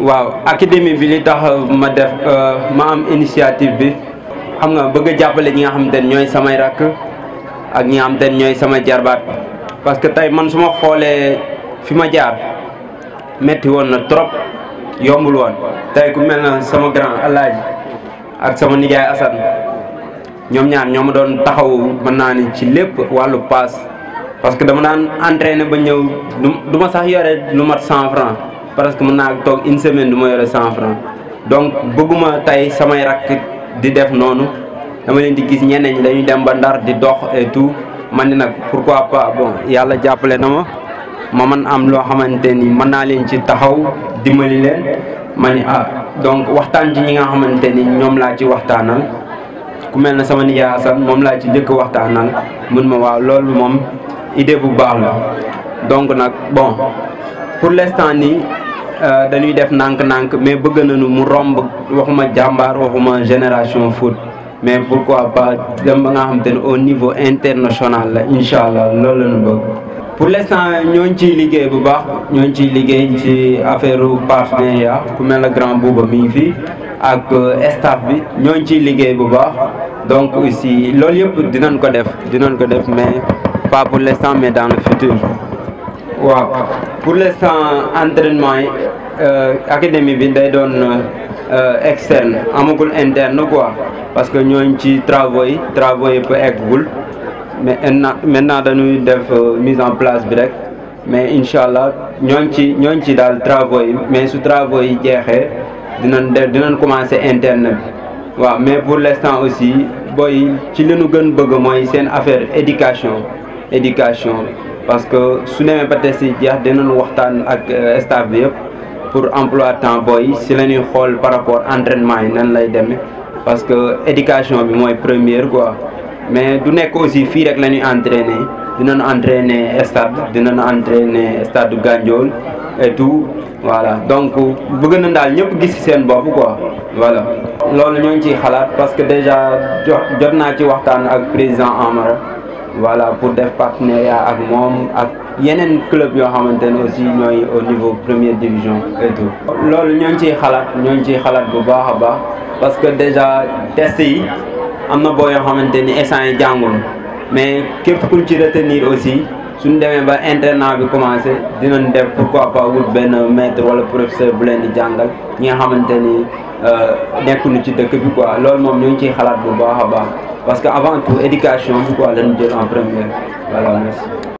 waaw académie bi li tax ma def ma am initiative bi xam nga bëgg a jàppale ñi nga xamante ne ñooy samay rakk ak ñi nga xamante ne ñooy sama jarbaat parce que tey man su ma xoolee fi ma jaar metti woon na trop yombul woon tey ku mel na sama grand alaaji ak sama nijaay Assane ñoom ñaar ñoo ma doon taxaw mën naa ni ci lépp wàllu paas parce que dama daan entraîné ba ñëw du ma sax yore lu mat cent franc parce que mën naa toog une semaine du ma yore cent franc donc bëgguma tey samay rakk di def noonu dama leen di gis ñeneen ñi dañuy dem ba ndar di dox et tout man ni nag pourquoi pas bon yàlla jàppale na ma ma man am loo xamante ni mën naa leen ci taxaw dimbali leen ma ni ah donc waxtaan ci ñi nga xamante ni ñoom laa ci waxtaanal ku mel na sama nijaay Assane moom laa ci njëkk waxtaanal mun ma waaw loolu moom idée bu baax la donc nag bon pour l'instant nii dañuy def nànk-nànk mais bëgg nañu mu romb waxuma jàmbaar waxuma génération foot mais pourquoi pas dem ba nga xamante ne au niveau international la incha allah loolu la ñu bëgg. pour l'instant ñoo ngi ciy liggéey bu baax ñoo ngi ciy liggéey ci affaire partenariat ku mel ne grand Bouba mi ngi fi ak staff bi ñoo ngi ciy liggéey bu baax donc aussi loolu yëpp dinañ ko def dinañ ko def mais pas pour l'instant mais dans le futur. waaw pour l'instant entraînement yi académie bi day doon externe amagul interne quoi parce que ñooñ ci travaux yi travaux yi peut eggul mais maintenant dañuy def mise en place bi rek mais incha allah ñooñ ci ñooñ ci daal travaux yi mais su travaux yi jeexee dinañ def dinañ commencer interne bi waaw mais pour l'instant aussi booy ci li nu gën bëgg mooy seen affaire éducation éducation parce que su demee ba test yi jeex dinañ waxtaan ak staff bi yëpp pour emploi temps booy si la ñuy xool par rapport entraînement yi nan lay demee parce que éducation bi mooy première quoi mais du nekk aussi fii rek la ñuy entraîner dinañ entraîner stade dinañ entraîner stade Gandiol et tout voilà donc bëgg na daal ñëpp gis ci seen bopp quoi voilà. loolu ñoo ngi ciy xalaat parce que déjà jot naa ci waxtaan ak président Amara. voilà pour def partenariat ak moom ak yeneen club yoo xamante ne aussi ñooy au niveau première division et tout. loolu ñoo ngi ciy xalaat ñoo ngi ciy xalaat bu baax a baax parce que déjà test yi am na boo yoo xamante ni instant yi jàngul mais képp ku ci retenir aussi suñ demee ba internat bi commencé dinañ def pourquoi pas wut benn maître wala professeur bu leen di jàngal ñi nga xamante ni nekkuñu ci dëkk bi quoi loolu moom ñoo ngi ciy xalaat bu baax a baax. parce que avant tout éducation bi quoi lañu jël en première voilà merci